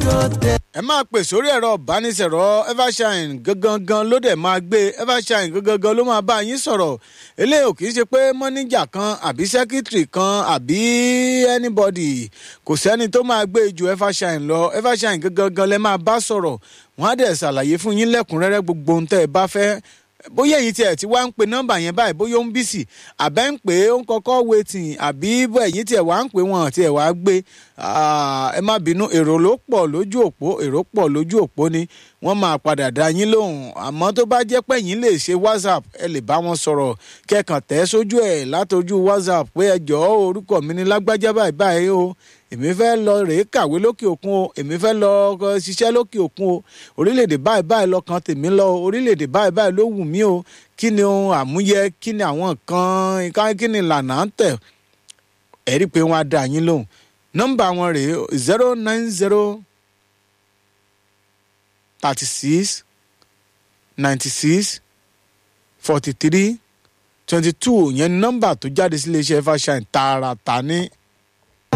ẹ máa pè sórí ẹ̀rọ ìbánisọ̀rọ̀ evershine gangan ló dẹ̀ máa gbé evershine gangan ló máa bá yín sọ̀rọ̀ eléyìí ò kì í ṣe pé mọ́níjà kan àbí sẹ́kítírì kan àbí anybody kò sẹ́ni tó máa gbé ju evershine lọ evershine gangan lẹ máa bá sọ̀rọ̀ wọ́n á dẹ̀ ṣàlàyé fún yín lẹ́kùnrẹ́rẹ́ gbogbo ohun tẹ́ ẹ bá fẹ́ bóyá èyí tiẹ̀ ti wá ń pe nọ́mbà yẹn báyìí bóyá ó ń bí sí àbẹ́ ń pè é ó ń kọ́kọ́ wetin àbí ẹ̀yìn tiẹ̀ wá ń pè wọ́n tiẹ̀ wá gbé ẹ má bínú èrò ló pọ̀ lójú òpó èrò pọ̀ lójú òpó ni wọ́n máa padà dá yín lóhùn àmọ́ tó bá jẹ́ pé yín lè ṣe whatsapp ẹ lè bá wọn sọ̀rọ̀ kẹ́kàn tẹ́ sójú ẹ̀ látọjú whatsapp pé ẹ jọ̀ọ́ orúkọ mi ní lágbájá báyìí báyìí o èmi fẹ́ lọ rèé kàwé lókè òkun o èmi fẹ́ lọ ṣiṣẹ́ lókè òkun o orílẹ̀-èdè báyìí báyìí lọ́kàn tèmi lọ o orílẹ̀-èdè báyìí báyìí ló wù mí o kí ni ohun àmúyẹ kí ni àwọn nǹkan kí ni ìlànà ń tẹ̀ ẹ̀ rí i pé wọ́n á dá yín lóhùn nọ́mbà wọn rèé zero nine zero thirty six ninety six forty three twenty two yẹn nọ́mbà tó jáde sí iléeṣẹ́ fashion tààràtà ní